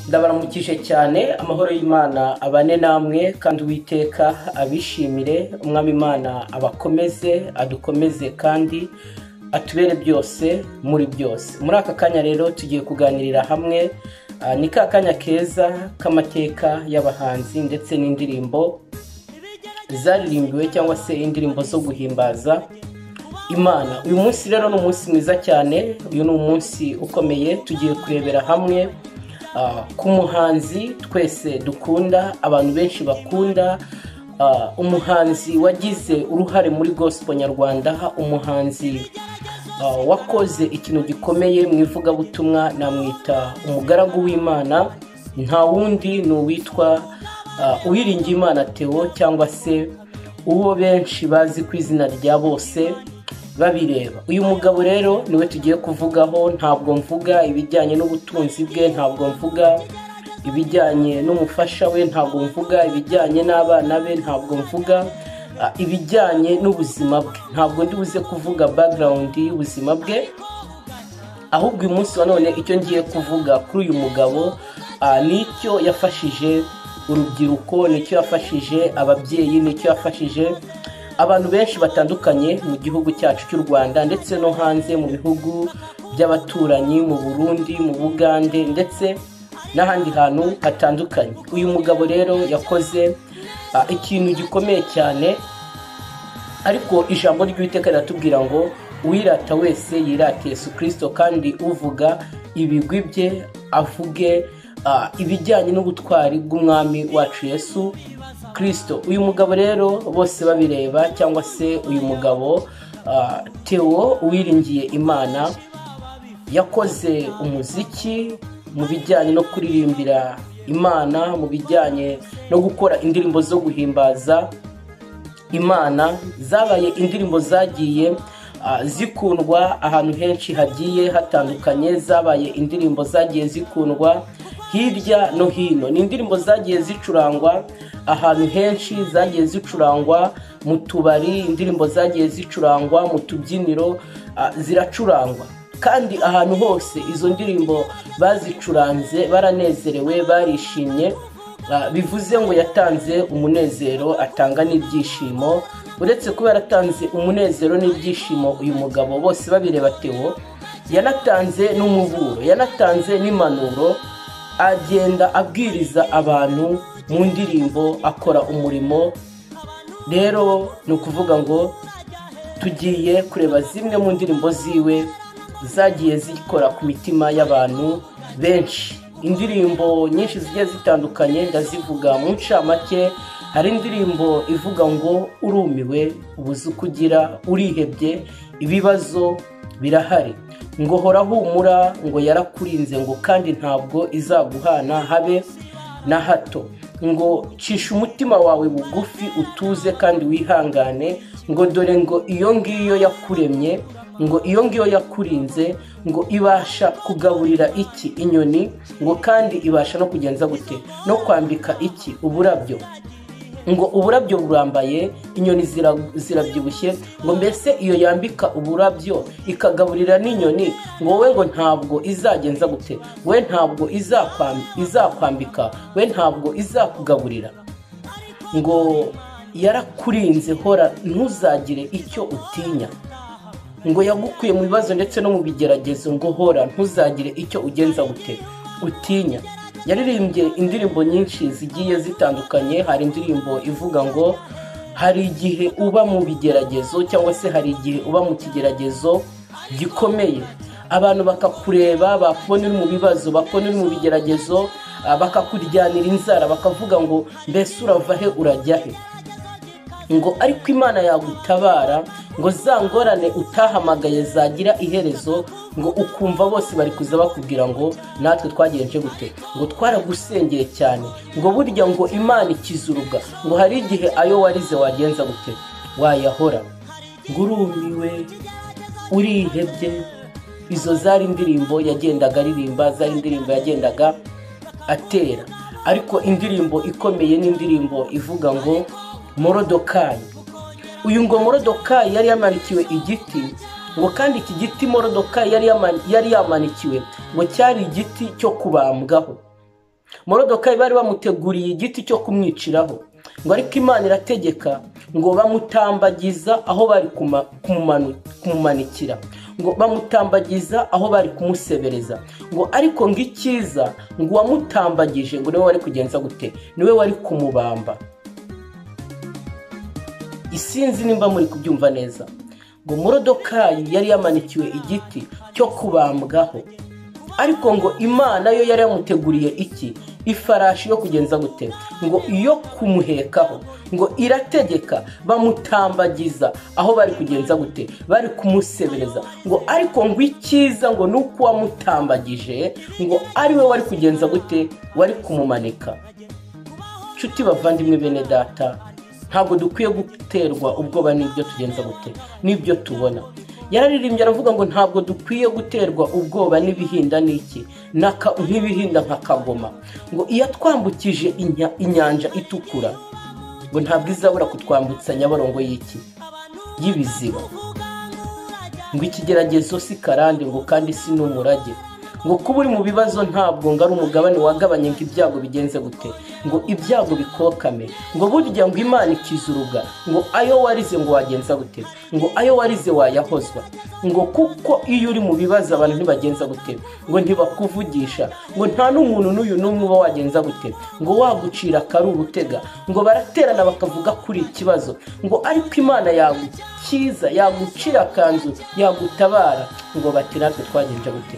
ndabaramukije cyane amahoro y'imana abane namwe kandi uwiteka abishimire umwami imana abakomeze adukomeze kandi atubere byose muri byose muri aka kanya rero tugiye kuganirira hamwe ah, ni ka kanya keza k'amateka y'abahanzi ndetse n'indirimbo zaririmbiwe cyangwa se indirimbo zo guhimbaza imana uyu munsi rero ni umunsi mwiza cyane uyu ni umunsi ukomeye tugiye kurebera hamwe ah, ku muhanzi twese dukunda abantu benshi bakunda ah, umuhanzi wagize uruhare muri gospel nyarwanda umuhanzi Uh, wakoze ikintu gikomeye mu ivugabutumwa namwita umugaragu w'imana nta wundi ni uwitwa uh, uwiringiye imana tewo cyangwa se uwo benshi bazi ku izina rya bose babireba uyu mugabo rero niwe tugiye kuvugaho ntabwo mvuga ibijyanye n'ubutunzi bwe ntabwo mvuga ibijyanye n'umufasha we ntabwo mvuga ibijyanye n'abana be ntabwo mvuga ah, ibijyanye n'ubuzima bwe ntabwo ndi buze kuvuga background y'ubuzima bwe ahubwo uyu munsi wa none icyo ngiye kuvuga kuri uyu mugabo ah, ni icyo yafashije urubyiruko nicyo yafashije ababyeyi nicyo yafashije abantu benshi batandukanye mu gihugu cyacu cy'u rwanda ndetse no hanze mu bihugu by'abaturanyi mu burundi mu bugande ndetse n'ahandi hantu hatandukanye uyu mugabo rero yakoze ah, ikintu gikomeye cyane ariko ijambo ry'uwiteka riratubwira ngo uwirata wese yirate yesu kirisito kandi uvuga ibigwi bye avuge ah, ibijyanye n'ubutwari bw'umwami wacu yesu kirisito uyu mugabo rero bose babireba cyangwa se uyu mugabo ah, tewo uwiringiye imana yakoze umuziki mu bijyanye no kuririmbira imana mu bijyanye no gukora indirimbo zo guhimbaza imana zabaye indirimbo zagiye ah, zikundwa ahantu henshi hagiye hatandukanye zabaye indirimbo zagiye zikundwa hirya no hino ni indirimbo zagiye zicurangwa ahantu henshi zagiye zicurangwa mu tubari indirimbo zagiye zicurangwa mu tubyiniro ah, ziracurangwa kandi ahantu hose izo ndirimbo bazicuranze baranezerewe barishimye Ah, bivuze ngo yatanze umunezero atanga n'ibyishimo uretse kuba yaratanze umunezero n'ibyishimo uyu mugabo bose babireba tewo yanatanze n'umuburo yanatanze n'impanuro agenda abwiriza abantu mu ndirimbo akora umurimo rero ni ukuvuga ngo tugiye kureba zimwe mu ndirimbo ziwe zagiye zikora ku mitima y'abantu benshi indirimbo nyinshi zigiye zitandukanye ndazivuga mu ncamake hari indirimbo ivuga ngo urumiwe ubuze uko ugira urihebye ibibazo birahari ngo hora humura ngo yarakurinze ngo kandi ntabwo izaguhana habe na hato ngo cisha umutima wawe bugufi utuze kandi wihangane ngo dore ngo iyo ngiyo yakuremye ngo iyo ngiyo yakurinze ngo ibasha kugaburira iki inyoni ngo kandi ibasha no kugenza gute no kwambika iki uburabyo ngo uburabyo burambaye inyoni zira- zirabyibushye ngo mbese iyo yambika uburabyo ikagaburira n'inyoni ngo wowe ngo ntabwo izagenza gute we ntabwo izakwam- izakwambika we ntabwo izakugaburira ngo yarakurinze hora ntuzagire icyo utinya ngo yagukuye mu bibazo ndetse no mu bigeragezo ngo hora ntuzagire icyo ugenza gute utinya yaririmbye indirimbo nyinshi zigiye zitandukanye hari indirimbo ivuga ngo hari igihe uba mu bigeragezo cyangwa se hari igihe uba mu kigeragezo gikomeye abantu bakakureba bakubona uri mu bibazo bakubona uri mu bigeragezo ah, bakakuryanira inzara bakavuga ngo mbese urava he urajya he ngo ariko imana yagutabara ngo za ngorane utahamagaye zagira iherezo ngo ukumva bose bari kuza bakubwira ngo natwe twagenje gute ngo twaragusengeye cyane ngo burya ngo imana ikizuruga ngo hari igihe ayo warize wagenza gute wayahora ngo urumiwe urihebye izo zari indirimbo yagendaga aririmba zari indirimbo yagendaga atera ariko indirimbo ikomeye n'indirimbo ivuga ngo morodokayi uyu ngo morodokayi yari yamanikiwe igiti ngo kandi iki giti morodokayi yari yama- yari yamanikiwe ngo cyari igiti cyo kubambwaho morodokayi bari bamuteguriye igiti cyo kumwiciraho ngo ariko imana irategeka ngo bamutambagiza aho bari kuma- kumumanu- kumumanikira ngo bamutambagiza aho bari kumusebereza ngo ariko ngo icyiza ngo uwamutambagije ngo niwe wari kugenza gute niwe wari kumubamba isinzi nimba muri kubyumva neza ngo morodokayi yari yamanikiwe igiti cyo kubambwaho ariko ngo imana yo yari yamuteguriye iki ifarashi yo kugenza gute ngo iyo kumuhekaho ngo irategeka bamutambagiza aho bari kugenza gute bari kumusebereza ngo ariko ngo icyiza ngo ni uko uwamutambagije ngo ari we wari kugenza gute wari kumumanika nshuti bavandimwe bene data ntabwo dukwiye guterwa ubwoba n'ibyo tugenza gute n'ibyo tubona yararirimbye aravuga ngo ntabwo dukwiye guterwa ubwoba n'ibihinda n'iki n'aka- nk'ibihinda nka kagoma ngo iyo atwambukije inya- inyanja itukura ngo ntabwo izabura kutwambutsa nyabarongo y'iki y'ibiziba ngo ikigeragezo si karande ngo kandi si n'umurage ngo kuba uri mu bibazo ntabwo ngo ari umugabane wagabanye ngo ibyago bigenze gute ngo ibyago bikokame ngo burya ngo imana ikiza uruga ngo ayo warize ngo wagenza gute ngo ayo warize wayahozwa ngo kuko iyo uri mu bibazo abantu ntibagenza gute ngo ntibakuvugisha ngo nta n'umuntu n'uyu n'umwe uba wagenza gute ngo wagucira akari urutega ngo baraterana bakavuga kuri ikibazo ngo ariko imana yagukiza cyiza yagucira akanzu yagutabara ngo bati natwe twagenje gute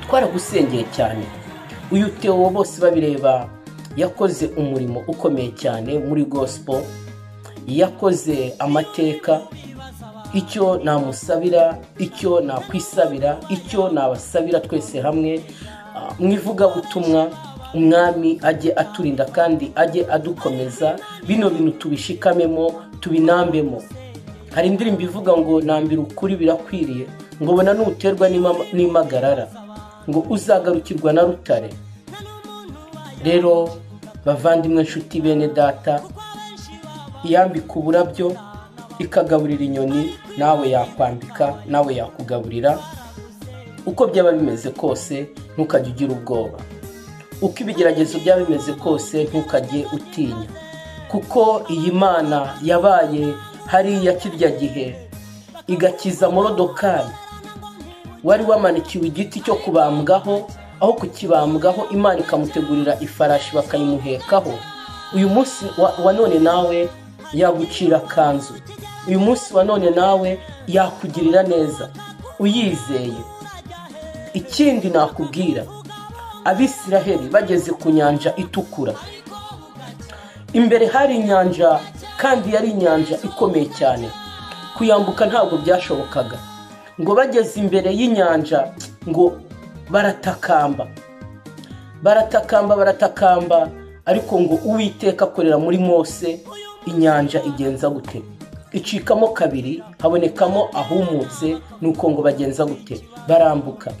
twaragusengeye cyane uyu tewo bose babireba yakoze umurimo ukomeye cyane muri gospel yakoze amateka icyo namusabira icyo nakwisabira icyo nabasabira twese hamwe ah, mu ivugabutumwa umwami ajye aturinda kandi ajye adukomeza bino bintu tubishikamemo tubinambemo hari indirimbo ivuga ngo nambira ukuri birakwiriye ngo ubona nuterwa n'ima- n'impagarara ngo uzagarukirwa na rutare rero bavandimwe nshuti bene data iyambika uburabyo ikagaburira inyoni nawe yakwambika nawe yakugaburira uko byaba bimeze kose ntukajye ugira ubwoba uko ibigeragezo byaba bimeze kose ntukajye utinya kuko iyi mana yabaye hariya kirya gihe igakiza morodokari wari wamanikiwe igiti cyo kubambwaho aho kukibambwaho imana ikamutegurira ifarashi bakayimuhekaho uyu munsi wa, wa none nawe yagucira akanzu uyu munsi wa none nawe yakugirira neza uyizeye ikindi nakubwira abisiraheli bageze ku nyanja itukura imbere hari inyanja kandi yari inyanja ikomeye cyane kuyambuka ntabwo byashobokaga ngo bageze imbere y'inyanja ngo baratakamba baratakamba baratakamba ariko ngo uwiteka akorera muri mose inyanja igenza gute icikamo kabiri habonekamo ahumutse nuko ngo bagenza gute barambuka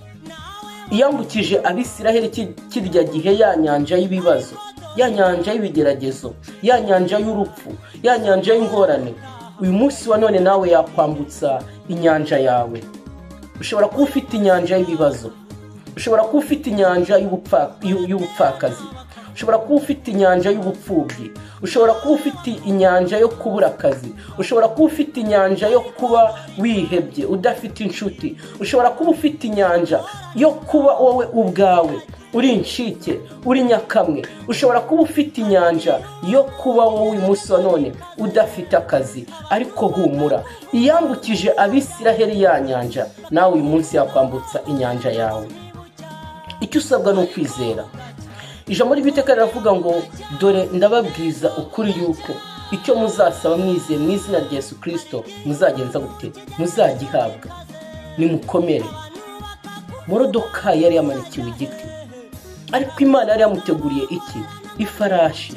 iyambukije abisiraheli ki- kirya gihe ya nyanja y'ibibazo ya nyanja y'ibigeragezo ya nyanja y'urupfu ya nyanja y'ingorane uyu munsi wa none nawe yakwambutsa inyanja yawe ushobora kuba ufite inyanja y'ibibazo ushobora kuba ufite inyanja y'ubupfa- y'u- y'ubupfakazi ushobora kuba ufite inyanja y'ubupfubyi ushobora kuba ufite inyanja yo kubura akazi ushobora kuba ufite inyanja yo kuba wihebye udafite inshuti ushobora kuba ufite inyanja yo kuba wowe ubwawe uri inshike uri nyakamwe ushobora kuba ufite inyanja yo kuba wowe umunsi wa none udafite akazi ariko humura iyambukije abisiraheli ya nyanja nawe uyu munsi yakwambutsa inyanja yawe icyo usabwa ni ukwizera ijambo ry'iteka riravuga ngo dore ndababwiza ukuri yuko icyo muzasaba mwizeye mu izina rya yesu kirisito muzagenza gute muzagihabwa nimukomere morodoka yari yamanikiwe igiti ariko imana yari yamuteguriye iki ifarashi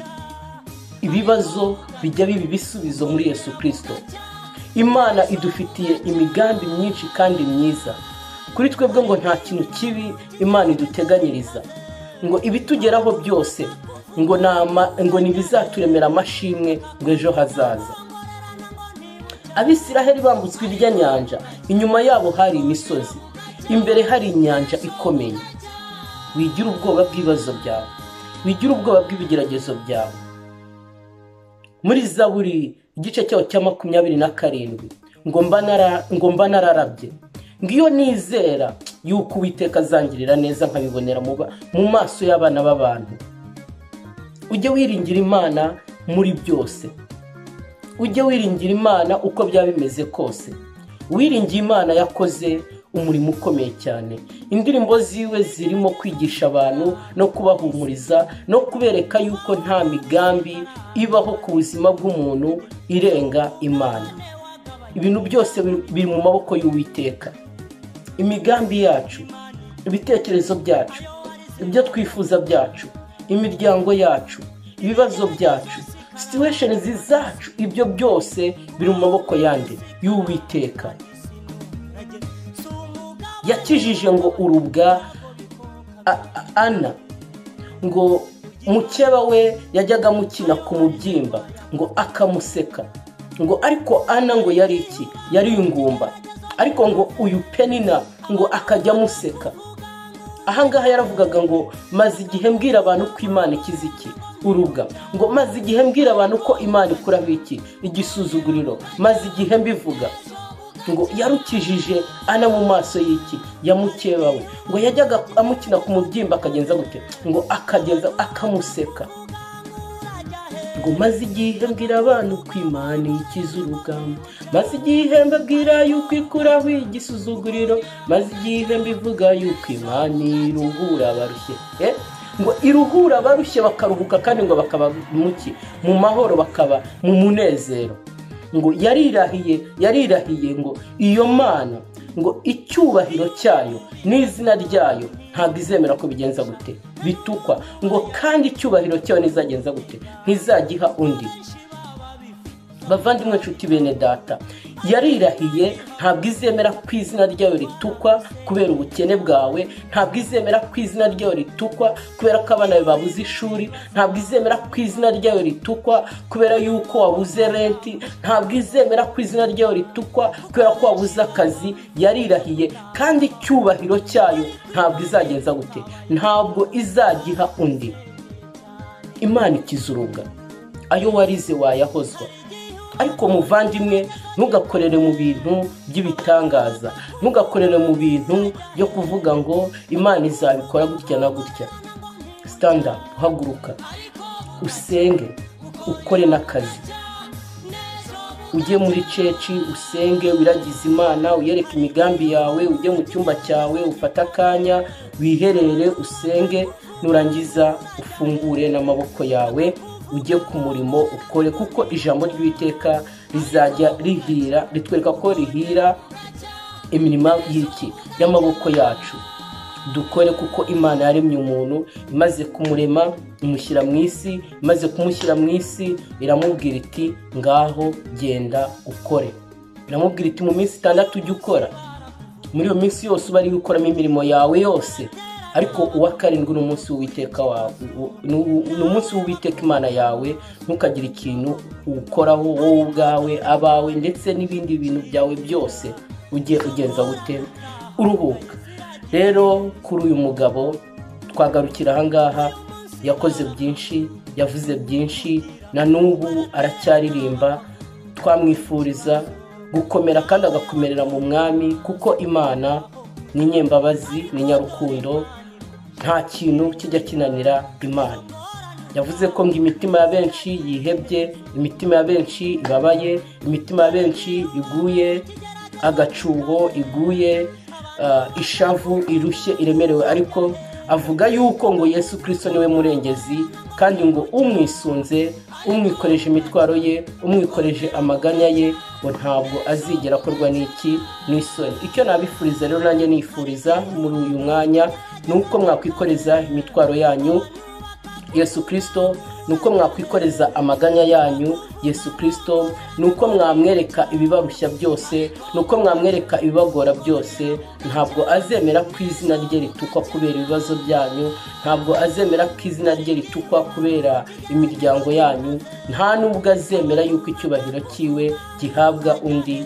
ibibazo bijya biba ibisubizo muri yesu kirisito imana idufitiye imigambi myinshi kandi myiza kuri twebwe ngo nta kintu kibi imana iduteganyiriza ngo ibitugeraho byose ngo ni ama- ngo ni ibizaturemera amashimwe ngo ejo hazaza abisiraheli bambutswe irya nyanja inyuma yabo hari imisozi imbere hari inyanja ikomeye wigira ubwoba bw'ibibazo byawe wigira ubwoba bw'ibigeragezo byawe muri zaburi igice cyaho cya makumyabiri na karindwi ngo mba nararabye ngiyo nizera yuko uwiteka azangirira neza nkabibonera mu maso y'abana b'abantu ujye wiringira imana muri byose ujye wiringira imana uko byaba bimeze kose uwiringiye imana yakoze umurimo ukomeye cyane indirimbo ziwe zirimo kwigisha abantu no kubahumuriza no kubereka yuko nta migambi ibaho ku buzima bw'umuntu irenga imana ibintu byose biri mu maboko y'uwiteka imigambi yacu ibitekerezo byacu ibyo twifuza byacu imiryango yacu ibibazo byacu situwesheni zacu ibyo byose biri mu maboko yandi y'uwiteka yakijije ngo urubwa ana ngo mukeba we yajyaga amukina ku mubyimba ngo akamuseka ngo ariko ana ngo yari iki yari ingumba ariko ngo uyu penina ngo akajya amuseka ahangaha yaravugaga ngo maze igihe mbwira abantu ko imana ikize iki urubwa ngo maze igihe mbwira abantu ko imana ikuramo iki igisuzuguriro maze igihe mbivuga ngo yarukijije ana mu maso y'iki yamukeba we ngo yajyaga amukina ku mubyimba akagenza gute ngo akagenza akamuseka ngo maze igihe mbwira abantu ko imana ikiza urugamba maze igihe mbabwira yuko ikuraho igisuzuguriro maze igihe mbivuga yuko imana iruhura abarushye ngo iruhura abarushye bakaruhuka kandi ngo bakaba muki mu mahoro bakaba mu munezero ngo yarirahiye yarirahiye ngo iyo mana ngo icyubahiro cyayo n'izina ryayo ntabwo izemera ko bigenza gute bitukwa ngo kandi icyubahiro cyayo ntizagenza gute ntizagiha undi bavandimwe nshuti bene data yarirahiye ntabwo izemera ko izina ryayo ritukwa kubera ubukene bwawe ntabwo izemera ko izina ryayo ritukwa kubera ko abana babuze ishuri ntabwo izemera ko izina ryayo ritukwa kubera yuko wabuze renti ntabwo izemera ko izina ryayo ritukwa kubera ko wabuze akazi yarirahiye kandi icyubahiro cyayo ntabwo izagenza gute ntabwo izagiha undi imana ikizurubwa ayo warize wayahozwa ariko muvandimwe ntugakorere mu bintu by'ibitangaza ntugakorere mu bintu byo kuvuga ngo imana izabikora gutya na gutya sitanda uhaguruka usenge ukore n'akazi ujye muri ceci usenge wiragize imana uyereke imigambi yawe ujye mu cyumba cyawe ufate akanya wiherere usenge nurangiza ufungure n'amaboko yawe ujye ku murimo ukore kuko ijambo ry'uwiteka rizajya rihira ritwereka ko rihira imirimo y'iki y'amaboko yacu dukore kuko imana yaremye umuntu imaze kumurema imushyira mu isi imaze kumushyira mu isi iramubwira iti ngaho genda ukore iramubwira iti mu minsi itandatu ujye ukora muri iyo minsi yose uba ari gukoramo imirimo yawe yose ariko uwa karindwi ni umunsi w'uwiteka wawe ni umunsi w'uwiteka imana yawe ntukagire ikintu ukoraho wowe ubwawe abawe ndetse n'ibindi bintu byawe byose ujye ugenza gute uruhuka rero kuri uyu mugabo twagarukira ahangaha yakoze byinshi yavuze byinshi na n'ubu aracyaririmba twamwifuriza gukomera kandi agakomerera mu mwami kuko imana ni inyembabazi ni nyarukundo nta kintu kijya kinanira imana yavuze ko ngo imitima ya benshi yihebye imitima ya benshi ibabaye imitima ya benshi iguye agacuho iguye ishavu irushye iremerewe ariko avuga yuko ngo yesu kirisito niwe murengezi kandi ngo umwisunze umwikoreje imitwaro ye umwikoreje amaganya ye ngo ntabwo azigera akorwa n'iki n'isoni icyo nabifuriza rero nanjye nifuriza muri uyu mwanya ni uko mwakwikoreza imitwaro yanyu yesu kirisito ni uko mwakwikoreza amaganya yanyu yesu kirisito ni uko mwamwereka ibibarushya byose ni uko mwamwereka ibibagora byose ntabwo azemera ko izina rye ritukwa kubera ibibazo byanyu ntabwo azemera ko izina rye ritukwa kubera imiryango yanyu nta nubwo azemera yuko icyubahiro cyiwe gihabwa undi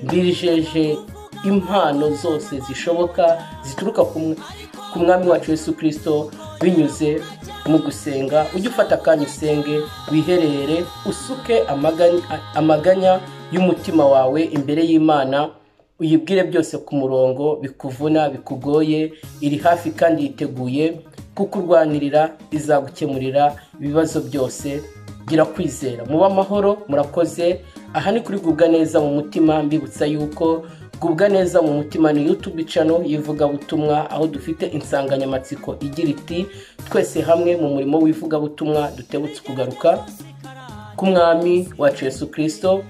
mbijeje impano zose zishoboka zituruka ku mwami wacu yesu kirisito binyuze mu gusenga ujye ufata akanya usenge wiherere usuke amaganya- amaganya y'umutima wawe imbere y'imana uyibwire byose ku murongo bikuvuna bikugoye iri hafi kandi yiteguye kukurwanirira izagukemurira ibibazo byose gira kwizera mube amahoro murakoze aha ni kuri gubwa neza mu mutima mbibutsa yuko gubwa neza mu mutima ni yutube cano y'ivugabutumwa aho dufite insanganyamatsiko igira iti twese hamwe mu murimo w'ivugabutumwa dutebutse kugaruka k'umwami wacu yesu kirisito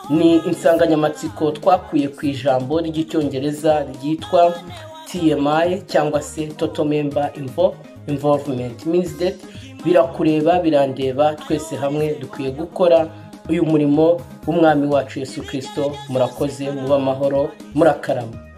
ni insanganyamatsiko twakuye ku ijambo ry'icyongereza ryitwa tmi cyangwa se toto member Invo- involvement means that birakureba birandeba twese hamwe dukwiye gukora uyu murimo w'umwami wacu yesu kirisito murakoze mube amahoro murakarama